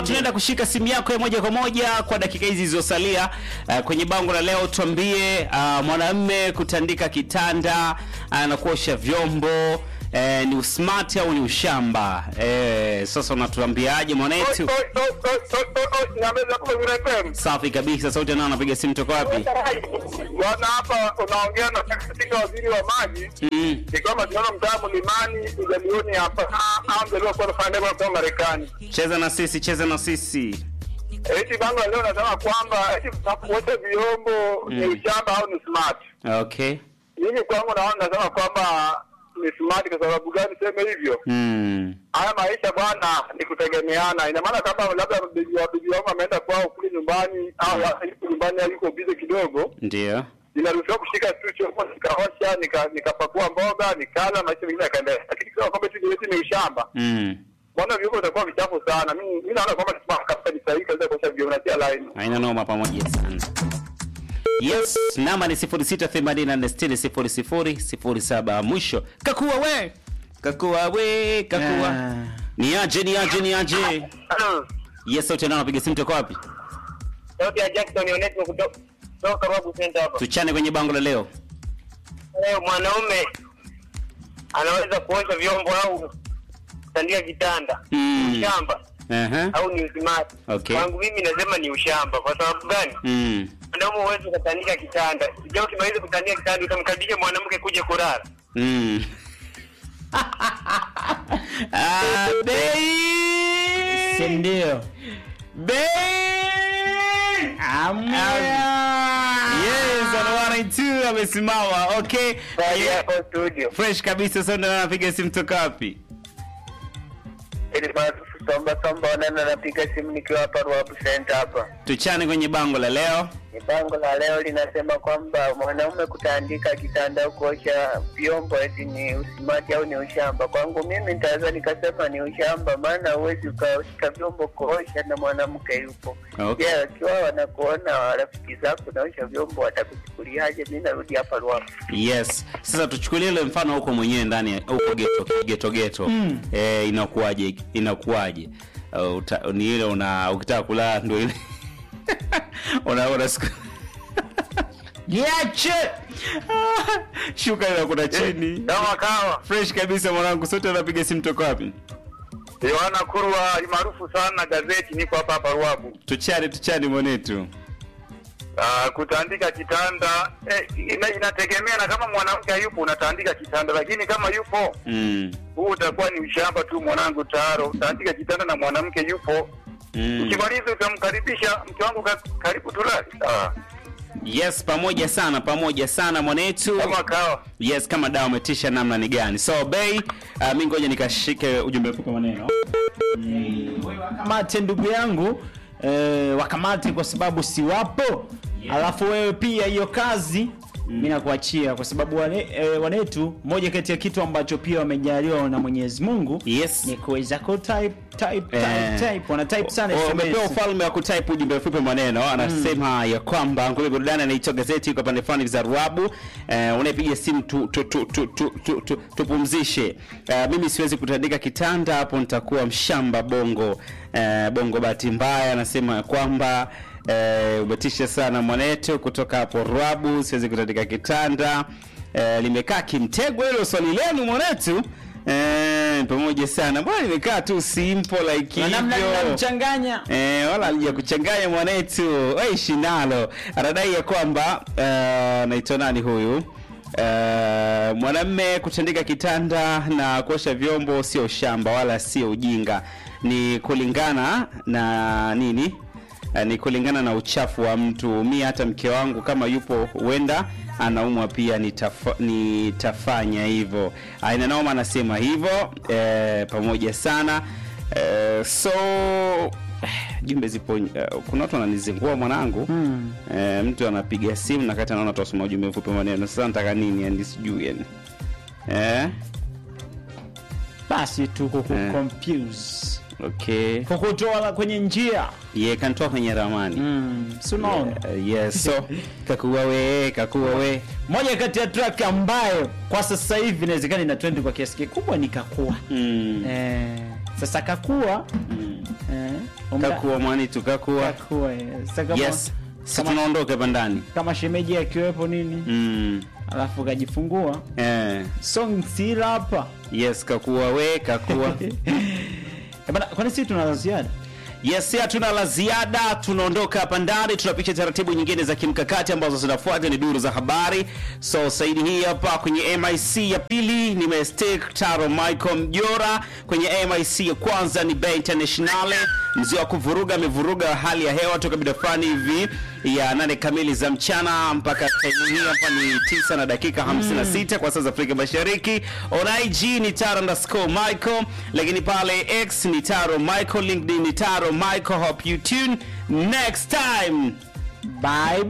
tunaenda kushika simu yako ya moja kwa moja kwa dakika hizi zilizosalia. Uh, kwenye bango la leo tuambie, uh, mwanamume kutandika kitanda uh, na kuosha vyombo eh, ni usmart au ni ushamba? Eh, sasa unatuambiaje mwanetu? Safi kabisa, sauti nao anapiga simu toka wapi? Bwana, hapa unaongea na katika waziri wa maji Mm. ni kwamba tunaona mtaa mlimani ujalioni hapa au mjaliwa kwa nafanya ndio kwa Marekani. Cheza na sisi, cheza na sisi. Eti bango la leo nasema kwamba eti kuosha vyombo ni ushamba au ni smart. Okay. Mimi kwangu naona nasema kwamba ni smart kwa sababu gani sema hivyo? Mm. Haya maisha bwana ni kutegemeana. Ina maana kama labda bibi wa bibi wangu ameenda kwao kule nyumbani au yuko nyumbani au yuko busy kidogo, Ndio. ninaruhusiwa kushika tu chombo nikaosha nika nikapakua mboga nikala maisha mengine yakaendelea. Lakini kwa kwamba tu ni ni ushamba. Mm. Mbona vyombo vitakuwa vichafu sana? Mimi mimi naona kwamba ni smart kabisa ni sahihi kabisa kuosha vyombo na tia line. Haina noma pamoja sana. Yes, namba ni 0684600007 mwisho. Kakua we. Kakua we, kakua. Ah. Ni aje, ni aje, ni aje. Yes, sauti nao napiga simu toka wapi? Sauti ya Jackson Onesmo kutoka kutoka Ruabu Center hapa. Tuchane kwenye bango la leo. Leo mwanaume anaweza kuosha vyombo au kutandia kitanda. Mm. Ushamba Aha. au ni usimati? Okay. Kwangu mimi nasema ni ushamba. Kwa sababu gani? Mm. Mwanaume huwezi kutandika kitanda. Sijao ukimaliza kutandika kitanda utamkaribisha mwanamke kuja kulala. Mm. ah, Si bei. ndio? Bei. Yes, anawana tu amesimama. Okay. Bali hapo studio. Fresh kabisa sasa ndo anapiga simu toka wapi? Ili maarufu somba somba wanana napiga simu nikiwa hapa Ruabu Center hapa. Tuchane kwenye bango la leo. Ni bango la leo linasema kwamba mwanaume kutandika kitanda au kuosha vyombo eti ni usimati au ni ushamba. Kwangu mimi nitaweza nikasema ni ushamba, maana huwezi ukashika vyombo kuosha na mwanamke yupo. Okay. Je, akiwa wanakuona rafiki zako unaosha vyombo watakuchukuliaje? Mi narudi hapa Ruabu. Yes. Sasa tuchukulie ile mfano huko mwenyewe ndani ya- huko geto geto geto. Mm. Eh, inakuwaje? Inakuwaje? Uh, uta, ni ile una ukitaka kulala ndio ile. una una siku Jiache. shuka ile kuna chini. Kama kawa Fresh kabisa mwanangu, sote anapiga simu toka wapi? Yohana Kurwa maarufu sana gazeti, niko hapa hapa Ruabu. Tuchane tuchane mwanetu. Uh, kutandika kitanda eh, ina, inategemea na kama mwanamke hayupo unatandika kitanda, lakini kama yupo Mm. huu utakuwa ni ushamba tu mwanangu. Taro utaandika kitanda na mwanamke yupo, Mm. ukimaliza utamkaribisha mke wangu ka, karibu tulali. Sawa Yes, pamoja sana, pamoja sana mwanetu. kama kawa Yes, kama dawa umetisha namna ni gani? So Bay, uh, mimi ngoja nikashike ujumbe mfupi wa maneno. Wakamate ndugu yangu eh, wakamate kwa sababu si wapo. Alafu wewe pia hiyo kazi mimi nakuachia kwa sababu wane, eh, wanetu, moja kati ya kitu ambacho pia wamejaliwa na Mwenyezi Mungu Yes. ni kuweza ku type type type, Eh. type. wana type sana Oh, SMS. Umepewa ufalme wa kutype ujumbe mfupi wa maneno. Anasema ya kwamba ngome burudani anaitwa gazeti kwa pande fulani za Ruabu. Eh, unaipiga simu tu, tu, tu, tu, tu, tu, tu, tupumzishe. Eh, mimi siwezi kutandika kitanda hapo nitakuwa mshamba bongo. Eh, bongo bahati mbaya anasema ya kwamba eh, umetisha sana mwanetu kutoka hapo Ruabu, siwezi kutandika kitanda. Eh, limekaa kimtego hilo swali lenu mwanetu. Eh, pamoja sana. Mbona limekaa tu simple like Na namna hivyo? ninamchanganya Eh, wala alija kuchanganya mwanetu waishi nalo. Anadai ya kwamba eh, naitwa nani huyu eh, mwanamme kutandika kitanda na kuosha vyombo sio shamba wala sio ujinga, ni kulingana na nini? Eh, ni kulingana na uchafu wa mtu. Mi hata mke wangu kama yupo huenda anaumwa pia nitafa, nitafanya hivyo. Aina Naoma anasema hivyo eh, pamoja sana eh, so jumbe zipo uh, kuna watu wananizingua mwanangu Hmm. eh, mtu anapiga simu na kati anaona tuwasoma ujumbe mfupi maneno sasa nataka nini yani sijui yani eh, basi tu Eh. kukuconfuse okay kukutoa kwenye njia ye kantoa kwenye ramani mm. si unaona Eh, yes so kakuwa we kakuwa we moja kati ya track ambayo kwa sasa hivi inawezekana ina trend kwa kiasi kikubwa ni kakua mm. eh, sasa kakua Eh, umda- Kakua mwanitu kakua. Kakua, eh. Sasa kama, Yes. Si kama- tunaondoka hapa ndani. kama shemeji akiwepo nini Mm. alafu kajifungua Eh. song sila hapa Yes, kakua we kakua. Eh, bana, kwani sisi tuna la ziada Yes, hatuna la ziada, tunaondoka hapa ndani, tunapisha taratibu nyingine za kimkakati ambazo zinafuata ni duru za habari. So saidi hii hapa kwenye MIC ya pili ni Mestic Taro Michael Mjora, kwenye MIC ya kwanza ni Bay Internationale, mzee wa kuvuruga amevuruga hali ya hewa toka mida fulani hivi ya nane kamili za mchana mpaka time hii hapa ni 9 na dakika 56 kwa saa za Afrika Mashariki. On IG ni Taro underscore Michael, lakini pale X ni Taro Michael, LinkedIn ni Taro Michael. Hope you tune next time. bye